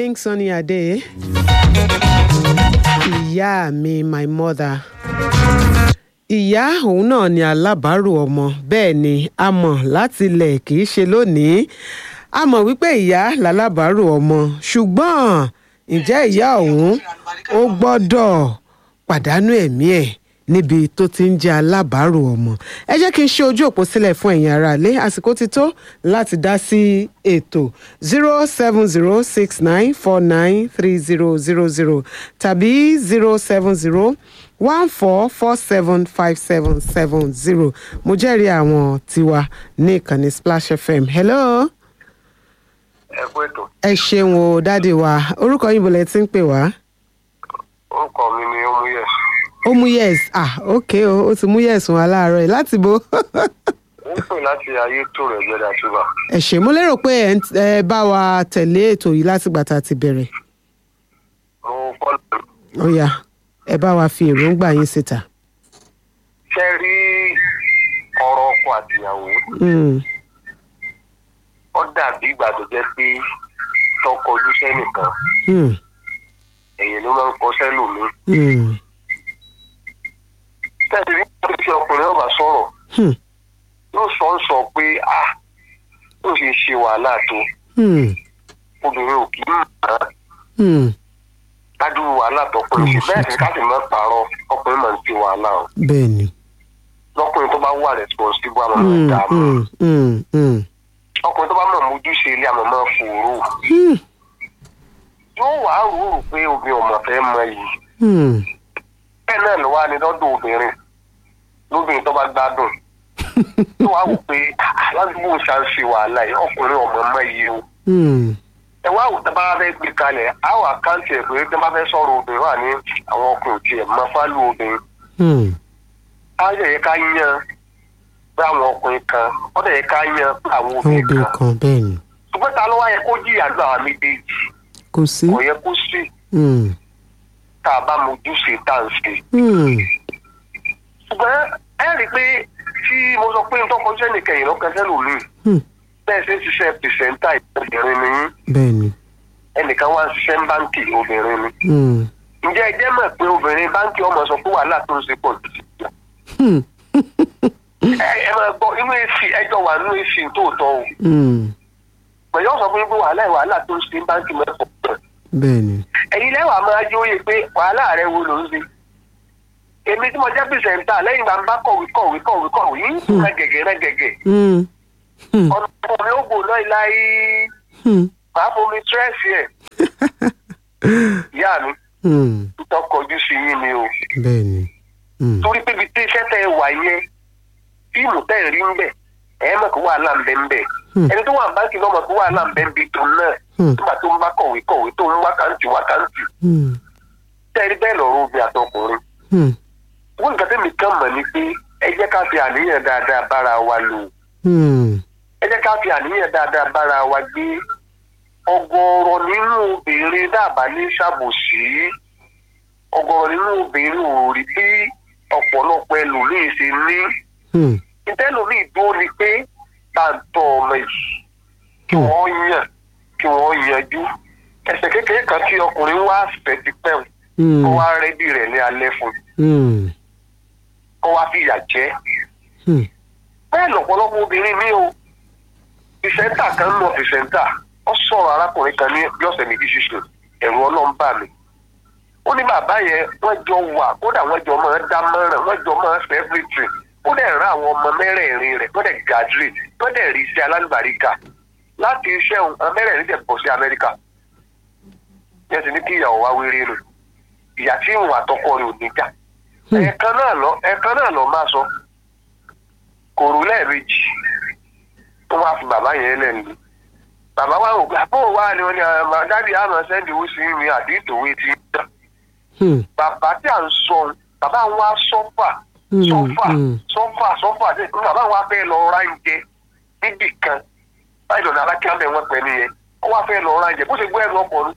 king sunny ade ìyá mi my mother ìyá òun náà ni alábàárò ọmọ bẹ́ẹ̀ ni a mọ̀ láti ilẹ̀ kì í ṣe lónìí a mọ̀ wípé ìyá lálábàárò ọmọ ṣùgbọ́n ǹjẹ́ ìyá òun ó gbọ́dọ̀ pàdánù ẹ̀mí ẹ̀ níbi tó ti ń jẹ́ alábàárò ọmọ ẹ jẹ́ kí n ṣe ojú òpó sílẹ̀ fún ẹ̀yin aráalé àsìkò ti tó láti dá sí ètò zero seven zero six nine four nine three zero zero zero tàbí zero seven zero one four four seven five seven seven zero mo jẹ́rìí àwọn tiwa ní ìkànnì splash fm hello ẹ kú ètò ẹ ṣeun o dáàdi wa orúkọ yín bọ̀lẹ̀ tí ń pè wá. orúkọ mi ni omuyẹ ó mú yes ah ok o ó ti mú yes wọn aláàárọ̀ yìí láti bo ń pè láti ayé tó rẹ gbẹdà túbà ẹ ṣé mo lérò pé ẹ ń- ẹ bá wa tẹ̀lé ètò yìí látìgbà tá a ti bẹ̀rẹ̀ mo fọlọ ó yá ẹ bá wa fi èròǹgbà yín síta. ṣe rí ọ̀rọ̀ ọkọ àtìyàwó Mm, ó dàbí ìgbà tó jẹ́ pé tọkọ ojú sẹ́nìkan mm, èyí ló máa ń kọ sẹ́lòmíì mm, tẹ̀sí ní ìgbà tí ọkùnrin ọba sọ̀rọ̀ hmm, yóò sọ ń sọ pé a ó ṣe ṣe wàhálà tó hmm, obìnrin ò kì í mọ̀ ọ́n hmm, dájú wàhálà tọkùnrin sí bẹ́ẹ̀ sì ká sì máa pààrọ̀ ọkùnrin máa ń ṣe wàhálà o bẹ́ẹ̀ ni. lọ́kùnrin tó bá wà responsible àmọ́ máa Mm, dààmú mm, mm, mm, ọkùnrin tó bá mọ̀ mójúṣe ilé àmọ́ máa fòrò hmm, yóò wá rúurú pé obìnrin ọmọ fẹ́ mọ yìí hmm. bẹ́ẹ̀ náà ló wá ní lọ́dọ̀ obìnrin lóbìnrin tó bá gbádùn tó wá wò pé aládùúgbò ṣá ń ṣe wàhálà yìí ọkùnrin ọmọ mọ yìí o Hmm, ẹ wá wò tó bá fẹ́ gbé kalẹ̀ àwọn àkáǹtì ẹ̀ pé tó bá fẹ́ sọ̀rọ̀ obìnrin wà ní àwọn ọkùnrin tiẹ̀ mọ fálù obìnrin hmm, á yẹ yẹ ká yan pé àwọn ọkùnrin kan ó dẹ̀ yẹ ká yan pé àwọn àwọn obìnrin obìnrin kan kan bẹ́ẹ̀ ni ṣùgbọ́n ta ló wá yẹ kó jìyà lọ àwọn méjèèjì kò sí. kò yẹ kó sí Hmm, tá a bá mojúṣe tá à ń ṣe. hmm, ṣùgbọ́n ẹ rí i pé tí mo sọ pé nǹkan kọjá nìkẹyìn lọ́kàn sẹ́lòmíì hmm, bẹ́ẹ̀ ṣe ń ṣiṣẹ́ pìṣẹ́ńtà obìnrin ni yín bẹ́ẹ̀ ni. ẹnìkan wá ń ṣiṣẹ́ ní báńkì obìnrin ni. Hmm, ǹjẹ́ ẹ jẹ́ mọ̀ pé obìnrin báńkì ọmọ sọ pé wàhálà tó ń ṣe pọ̀ jù sí ìjà. hmm, ẹ ẹ máa gbọ́ inú èsì ẹjọ́ wà nínú èsì tòótọ́ o hmm, pẹ̀lú ọ̀sán fún yín pé wàhálà wàhálà tó ń ṣe ní báńkì mẹ́fọ̀ pọ̀ bẹ́ẹ̀ ni. ẹ̀yin lẹ́wàá máa yí òye pé wàhálà rẹ wo ló ń ṣe èmi tí mo jẹ́ pìṣẹ́ńtà lẹ́yìn ìgbà ń bá kọ̀wé kọ̀wé kọ̀wé kọ̀wé yín rẹ gẹ̀gẹ̀ rẹ gẹ̀gẹ̀ Hmm, hmm, ọ̀nà mi ò gbò náà láyé hmm, màá fomi tírẹ́sì ẹ̀ ìyá mi hmm, tó kọjú sí yín ni o bẹ́ẹ̀ ni. Hmm, torí pé ibi tí iṣẹ́ tẹ ẹ wà yẹn fíìmù tẹ̀ ẹ rí ń bẹ̀ ẹ mọ̀ kó wàhálà ń bẹ ń bẹ̀ Hmm. ẹni tó wà báńkì náà mọ̀ kó wàhálà ń bẹ ń bi tó náà Hmm. nígbà tó ń bá kọ̀wé kọ̀wé tó ń wákàntì wákàntì hmm, tẹ́ ẹ rí bẹ́ẹ̀ lọ́rọ̀ obìnrin àtọkùnrin hmm, wọ́n nǹkan tẹ́mi kàn mọ̀ ni pé ẹ jẹ́ ká fi àníyàn dáadáa bára wa lò hmm, ẹ jẹ́ ká fi àníyàn dáadáa bára wa gbé ọ̀gọ̀ọ̀rọ̀ nínú obìnrin dàbà ní ṣàbòsí ọ̀gọ̀ọ̀rọ̀ nínú obìnrin ò rí bí ọ̀pọ̀lọpọ̀ ẹlòmíín ṣe ní hmm, ìtẹ́lòmíín dúró ni pé tàǹtọ̀ ọmọ yìí kí wọ́n yàn kí wọ́n yanjú ẹsẹ̀ kékeré kan tí ọkùnrin wá fẹ́ ti pẹ́ hmm, kó wá rẹ́dí rẹ̀ ní alẹ́ fún un hmm, kó wá fìyà jẹ hmm, bẹ́ẹ̀ lọ́pọ̀lọpọ̀ obìnrin mi o pìṣẹ́ńtà kan ń lọ pìṣẹ́ńtà ó sọ̀rọ̀ arákùnrin kan ní bí ọ̀sẹ̀ méjì ṣiṣẹ́ ẹ̀rù ọlọ́run bà mí ó ní bàbá yẹn wọ́n jọ wà kódà wọ́n jọ máa dá mọ́ràn wọ́n jọ máa ṣe everything ó dẹ̀ rán àwọn ọmọ mẹ́rẹ̀ẹ̀rin rẹ̀ wọ́n dẹ̀ graduate wọ́n dẹ̀ rí iṣẹ́ alálùbáríkà láti iṣẹ́ òun àwọn mẹ́rẹ̀ẹ̀rin dẹ̀ bọ̀ sí amẹ́ríkà yẹn ti ní kí ìyàwó wá wéré nù ìyá tí ìwọ̀n àtọkọ rẹ̀ ò ní jà Hmm. ẹ̀ẹ̀kan náà lọ ẹ̀ẹ̀kan náà lọ máa sọ kò rú lẹ́ẹ̀mejì tó wá fi bàbá yẹn lẹ́nu bàbá wa ò gbà bó wà ní wọn ni àwọn dáàdi àmọ́ sẹ́ndì owó sí mi àti ìtòwé ti ń dán hmm, bàbá tí à ń sọ bàbá wa sọ́fà Hmm, sọ́fà hmm. sọ́fà sọ́fà tí bàbá wa fẹ́ lọ ra oúnjẹ níbì kan báyìí lọ́nà alákíámẹ́ wọn pẹ̀lú yẹn wọ́n wá fẹ́ lọ ra oúnjẹ bó ṣe gbọ́ ẹ̀rọ ọkọ̀ ní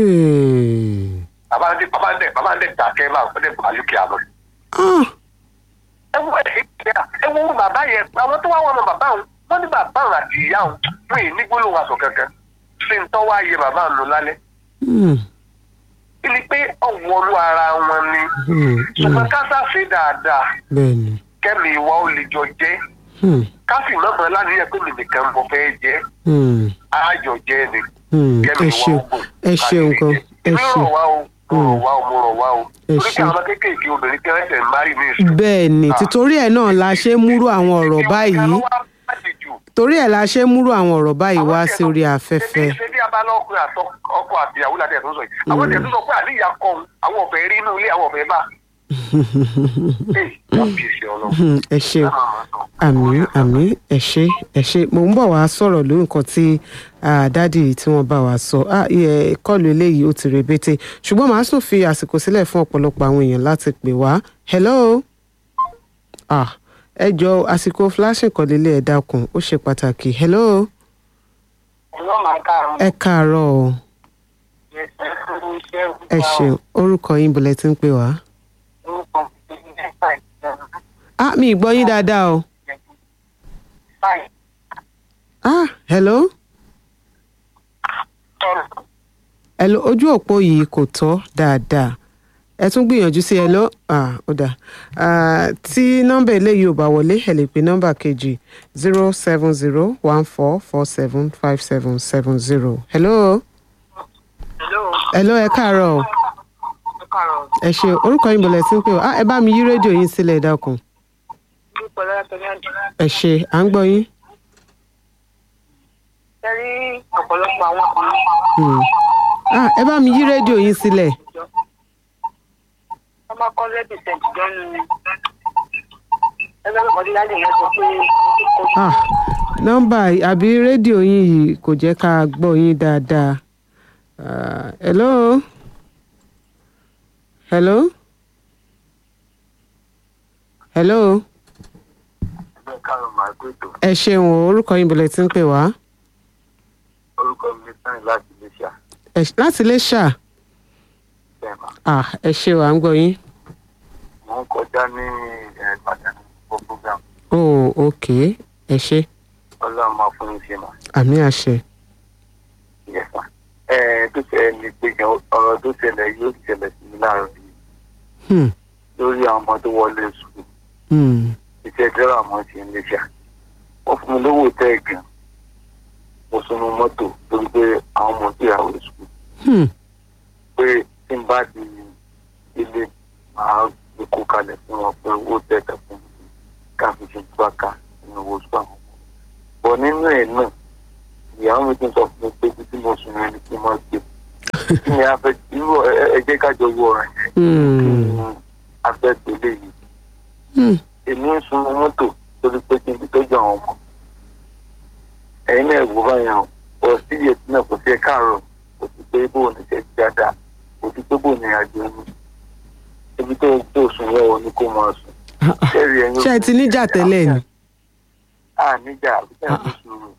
hmm. bàbá ń dẹ bàbá ń dẹ bàbá ń dẹ dàkẹ́ máa ń dẹ bàálùkì àná. Ah, ẹ wo ẹ wo bàbá yẹn àwọn tó wá wọn mọ bàbá òun wọn ní bàbá òun àti ìyá òun fún yìí ní gbólóhùn aṣọ kankan ṣe ń tọ́ wá yẹ bàbá òun lálẹ́ Hmm, kí ni pé ọ̀wọ́lú ara wọn ni hmm, ṣùgbọ́n hmm. ká sáfẹ́ dáadáa bẹ́ẹ̀ ni. kẹ́mi ìwà ó lè jọ jẹ́ Hmm, ká sì mọ̀mọ́ láníyàn pé mi nìkan mo fẹ́ jẹ́ hmm, àjọ jẹ́ ni hmm. kẹ́mi ẹ ìwà ṣeun ó gùn ẹ ṣeun gan ẹ èmi ṣeun. rọ̀ wá o mo rọ̀ wá o mo rọ̀ wá o Ẹ torí kí ṣeun. àwọn ọmọ kéékèèké obìnrin tí wọ́n ṣẹ̀ ń márì ní ìsìn bẹ́ẹ̀ ni títorí ẹ̀ náà la ṣe ń múrú àwọn ọ̀rọ̀ báyìí torí ẹ̀ la ṣe ń múrú àwọn ọ̀rọ̀ báyìí wá sí orí afẹ́fẹ́. ṣe bí abala ọkùnrin àtọ ọkọ àti ìyàwó láti ẹ̀sùn sọ yìí àwọn tẹ̀sán sọ pé àníyàn kọ òun àwọn ọ̀fẹ́ rí inú ilé àwọn ọ̀fẹ́ bá. ee kábíyèsí ọlọ́run. Hmm, ẹ ṣeun àmì àmì ẹ ṣé ẹ ṣé mo ń bọ̀ wá sọ̀rọ̀ lórí nǹkan tí ah, dádì tí wọ́n bá wa sọ Ah, iye kọ́ọ̀lù eléyìí ó ti rebete ṣùgbọ́n màá tún fi àsìkò sílẹ̀ fún ọ̀pọ̀lọpọ̀ àwọn èèyàn láti pè wá hello ah, ẹ jọ àsìkò flashing kan lélẹ̀ ẹ dákun ó ṣe pàtàkì hello ọlọ́run máa káàárọ̀. ẹ káàárọ̀ o ẹ ṣeun orúkọ yín bọ̀lẹ̀ tí ń pè wá. ah mi ì gbọ́ yín dáadáa o ah hello hello ojú òpó yìí kò tọ́ dáadáa ẹ tún gbìyànjú sí hello ah ó dà ah, tí nọ́mbà eléyìí ò bá wọlé ẹ lè pe nọ́mbà kejì zero seven zero one four four seven five seven seven zero hello hello ẹ káàárọ̀ o ẹ ṣe orúkọ yín bọ̀lẹ̀ tí ń pè ọ́ ah ẹ bá mi yí rédíò yín sílẹ̀ ẹ dákun ẹ ṣe à ń gbọ́ yín. Ṣẹ́rí ọ̀pọ̀lọpọ̀ àwọn ọkùnrin Hmm. ah ẹ bá mi yí rédíò yín sílẹ̀ wọ́n máa kọ́ lẹ́bí sẹ̀ǹtì jọ́nu ni. Ẹgbẹ́ mi kọ́dí láti yẹn sọ pé kò ah nọ́mbà àbí rédíò yín yìí kò jẹ́ ká gbọ́ yín dáadáa Ah, hello hello hello ẹgbẹ́ káàrọ̀ máa gbé ètò ẹ ṣeun o, orúkọ yín bọ̀lẹ̀ tí ń pè wá orúkọ mi sáyìn láti iléṣà Ẹ ṣ- láti lè ṣà bẹ́ẹ̀ma ah ẹ ṣe o à ń gbọ́ yín mo ń kọjá ní ìbàdàn fún program oh ok ẹ ṣe ọlọ́run máa fún mi ṣe mà àmì àṣẹ yẹ̀fà. ẹ tó ṣẹlẹ̀ ní pé gan ọ̀rọ̀ tó ṣẹlẹ̀ yóò ṣẹlẹ̀ sí mi láàárọ̀ yìí hmm. lórí àwọn ọmọ tó wọlé sùkúl Hmm. iṣẹ́ dẹ́rẹ́ àmọ́ ṣe ń léṣà wọ́n fún mi lówó tẹ́ gan mo sunu mọ́tò torí pé àwọn ọmọ tó yàwó sùkúl Hmm. pé tí n bá di ilé màá gbé kó kalẹ̀ fún wọn pé owó tẹ̀tẹ̀ fún mi ká fi ṣe gbàkà nínú owó sùkúl àwọn ọmọ. bọ̀ nínú ẹ̀ náà ìyàwó mi tún sọ fún mi pé títí mo sùn yẹn ni kí n máa gbé kí ni a fẹ́ irú ẹ- ẹ jẹ́ kájọ wọ ọ̀rọ̀ yẹn kí Hmm. ni a fẹ́ gbélé yìí Hmm. èmi ń sun mọ́tò torí pé kí n fi tọ́jú àwọn ọmọ ẹ̀yin náà wò báyà o ọ̀ sí iye tí náà kò sí ẹ káàárọ̀ kò sí pé bóun ní ṣe dáadáa kò sí pé bóun ní àjò ní ibi tó tó sùn yẹn ò ní kó máa sùn. Ah, ah. Kẹ́rì ẹ̀yin ṣé ẹ ti níjà tẹ́lẹ̀ ni a níjà àbíkẹ́ àfi sùúrù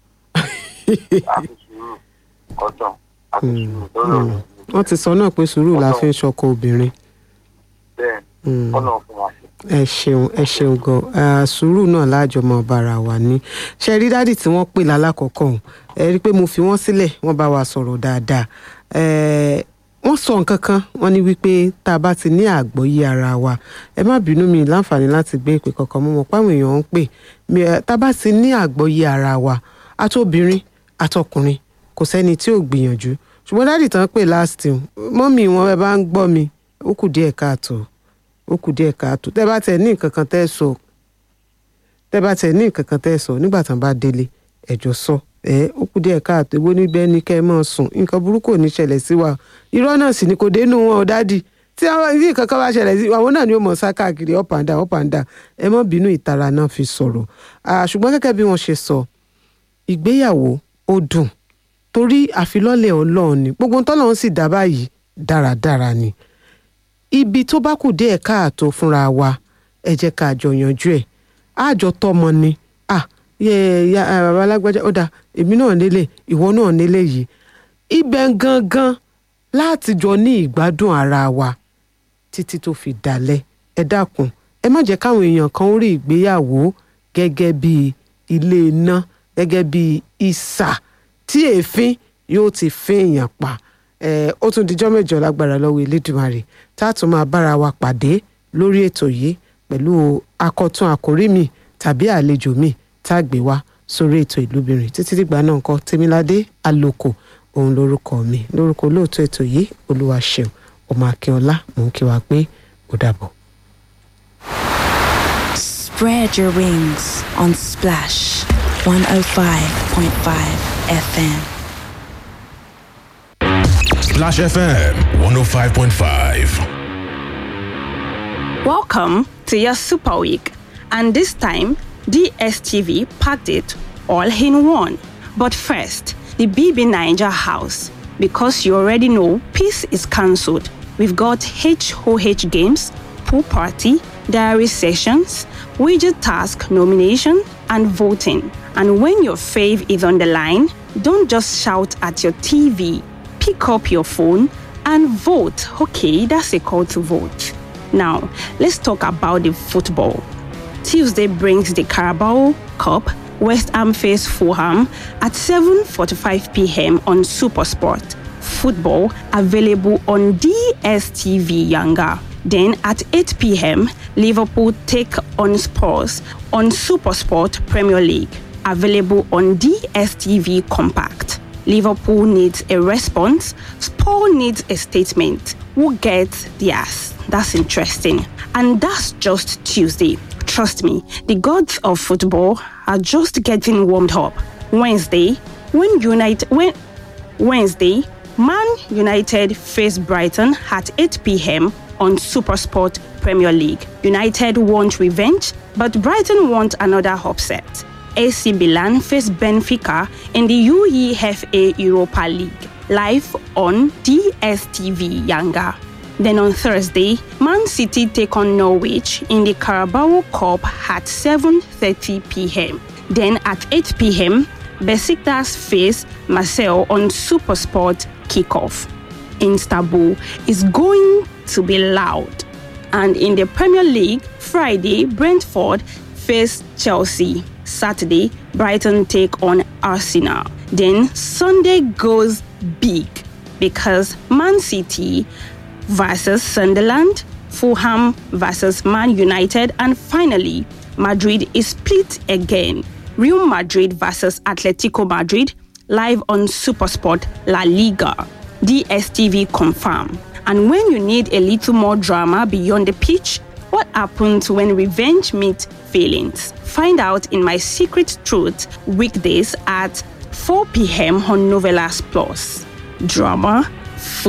àfi sùúrù ọ̀dàn àfi sùúrù lọ́rọ̀ rẹ̀ wọ́n ti sọ náà pé sùúrù la fi ń ṣọkọ obìnrin bẹ́ẹ̀ Hmm. ọ̀nà fún wa ṣe. ẹ ṣeun ẹ ṣeun gan Ah, sùúrù náà láàjọmọ bára wa ní ṣe rí dádì tí wọ́n pè lálákọ̀ọ́kọ́ ọ̀hún ẹ rí i pé mo fi wọ́n sílẹ̀ wọ́n bá wa sọ̀rọ̀ dáadáa Eh, wọ́n sọ nǹkan kan wọ́n ní wípé tá a bá ti ní àgbọ́yé ara wa ẹ má bínú mi láǹfààní láti gbé ìpè kankan mọ́ mọ́ páwọn èèyàn ń pè Mi, eh, tá a bá ti ní àgbọ́yé ara wa àtobìnrin àtọkùnrin kò sẹ́ni tí ò gbìyànjú ṣùgbọ́n dádì tán pè last time mọ́mì wọn ẹ bá ń gbọ́ mi ó kù díẹ̀ káàtó ó kù díẹ̀ káàtó tẹ́ bá tẹ̀ ní nǹkan kan tẹ́ sọ tẹ́ bá tẹ̀ ní nǹkan kan tẹ́ sọ nígbà tán bá délé ẹ̀jọ̀ sọ ẹ ó kù díẹ̀ káàtó ewé níbẹ̀ ní kẹ́ ẹ máa sùn nǹkan burúkú ò ní ṣẹlẹ̀ sí wa irọ́ náà sì ni kò dénú wọn ò dádì tí àwọn ibi nǹkan kan bá ṣẹlẹ̀ sí àwọn náà ni ó mọ̀ sá káàkiri up and down up and down ẹ má bínú ìtara náà fi sọ̀rọ̀ Ah, ṣùgbọ́n gẹ́gẹ́ bí wọ́n ṣe sọ ìgbéyàwó ó dùn torí àfilọ́lẹ̀ ọlọ́run ni gbogbo tọ́lọ́run sì dá báyìí dáradára ni ibi tó bá kù díẹ̀ káàtó fúnra wa ẹ jẹ́ ká jọ yanjú ẹ̀ àjọ tọmọ ni ah yẹ ya ah, bàbá alágbájá ó dà èmi náà nílé ìwọ náà nílé yìí ibẹ̀ gangan láti jọ ní ìgbádùn ara wa títí tó fi dalẹ̀ ẹ dákun ẹ má jẹ́ káwọn èèyàn kan rí ìgbéyàwó gẹ́gẹ́ bí ilé iná gẹ́gẹ́ bí ìsà tí èéfín yóò ti fín èèyàn pa Eh, ó tún dijọ́ mẹ́jọ lágbára lọ́wọ́ elédùmarè tá a tún máa bára wa pàdé lórí ètò yìí pẹ̀lú akọ̀tún àkórí mi tàbí àlejò mi tá a gbé wá sórí ètò ìlúbìnrin títí dìgbà náà nǹkan tèmiládé àlòkò òun lórúkọ mi lórúkọ olóòtú ètò yìí olúwaṣeun ọmọ akínọlá mò ń kí wa pé ó dàbọ̀. Spread your wings on Splash 105.5 FM. Splash FM 105.5. Welcome to your Super Week, and this time DSTV packed it all in one. But first, the BB Niger house, because you already know peace is cancelled. We've got HOH games, pool party, diary sessions, widget task nomination, and voting. And when your fave is on the line, don't just shout at your TV. Pick up your phone and vote. Okay, that's a call to vote. Now, let's talk about the football. Tuesday brings the Carabao Cup. West Ham face Fulham at 7:45 p.m. on SuperSport. Football available on DSTV Younger. Then at 8 p.m., Liverpool take on Spurs on SuperSport Premier League. Available on DSTV Compact. Liverpool needs a response. Spurs needs a statement. Who gets theirs? That's interesting. And that's just Tuesday. Trust me, the gods of football are just getting warmed up. Wednesday, when United when Wednesday, Man United face Brighton at 8 p.m. on Supersport Premier League. United want revenge, but Brighton want another upset. AC Milan face Benfica in the UEFA Europa League, live on DSTV Younger. Then on Thursday, Man City take on Norwich in the Carabao Cup at 7:30 p.m. Then at 8 p.m., Besiktas face Marseille on SuperSport kickoff. Istanbul is going to be loud. And in the Premier League, Friday, Brentford face Chelsea. Saturday, Brighton take on Arsenal. Then Sunday goes big because Man City versus Sunderland, Fulham versus Man United, and finally, Madrid is split again. Real Madrid versus Atletico Madrid, live on Supersport La Liga. DSTV confirm. And when you need a little more drama beyond the pitch, what happens when revenge meets feelings? Find out in my Secret Truth weekdays at 4 p.m. on Novelas Plus. Drama,